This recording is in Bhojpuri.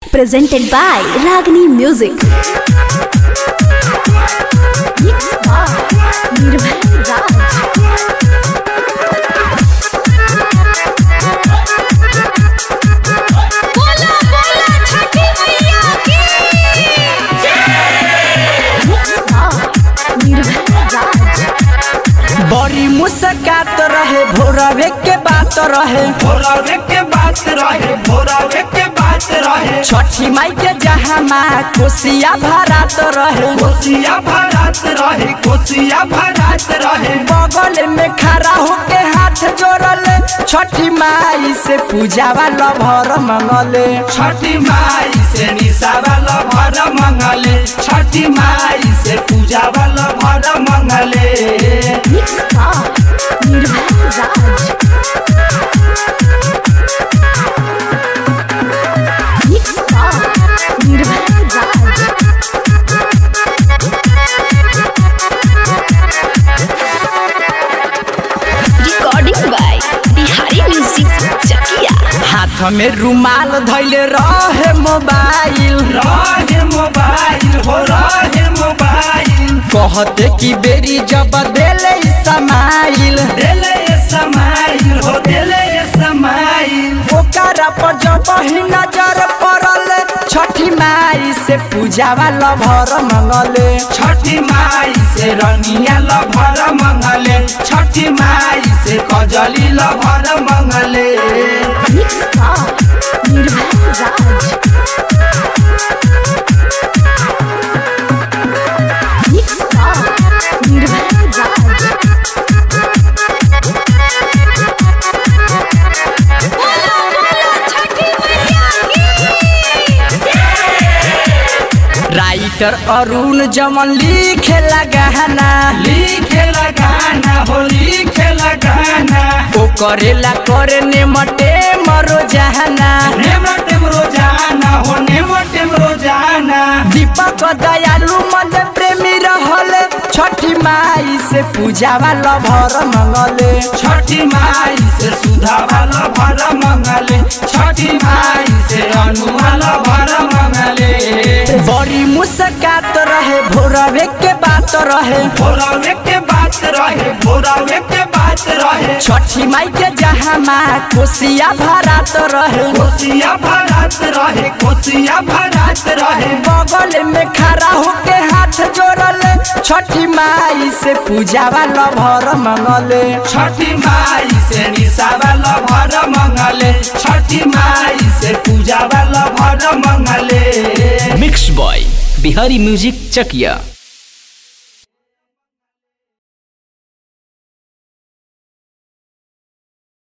presented by Ragini Music. Mixed by Nirbhay Raj. बोला बोला छठी मैया की Mixed by Nirbhay Raj. बड़ी मुस्कात रहे भोरवे के बात रहे भोरावे के बात रहे भोरावे के बात रहे छठी माई के जहाँ माँ कोसिया भरात रहे कोसिया भरात रहे कोसिया भरात रहे बगल में खड़ा होके हाथ जोड़ल छठी माई से पूजा वाला भर मंगले छठी माई से निशा वाला भर मंगले छठी माई से पूजा वाला भर मंगले Mixed by Nirbhay Raj. Mixed by Nirbhay Raj. Recording by Bihari music Chakiya हाथ में रुमाल धैले रहे मोबाइल रहे मोबाइल हो रहे मोबाइल कहते कि बेरी जब देले ई समाइल देले ये समाइल हो देले ये समाइल ओकरा पर जब ही नजर पड़ल छठी माई से पूजा वाला भर मंगले छठी माई से रनिया लभर मंगले छठी माई से कजली लभर मंगले Mixed by Nirbhay Raj. Mixed by Nirbhay Raj. बोला बोला छठी मैया की राइटर अरुण जमन लिखे लगाना लिखे लगाना हो लिखे लगाना ओ करेला करे ने मटे मरो जहाना नेमटेम रोजाना हो नेमटेम रोजाना दीपक दयालु मन प्रेमी रहल छठी माई से पूजा वाला भर मंगले छठी माई से सुधा वाला भर मंगले छठी माई से अनु वाला भर मंगले बड़ी मुस्कात रहे भोरवे के बात रहे भोरावे के बात रहे भोरावे के बात रहे छठी माई के जहाँ माँ कोसिया भरात रहे कोसिया भरात रहे कोसिया भरात रहे बगल में खड़ा होके हाथ जोड़ल छठी माई से पूजा वाला भर मंगले छठी माई से निशा वाला भर मंगले छठी माई से पूजा वाला भर मंगले mix by Bihari music Chakiya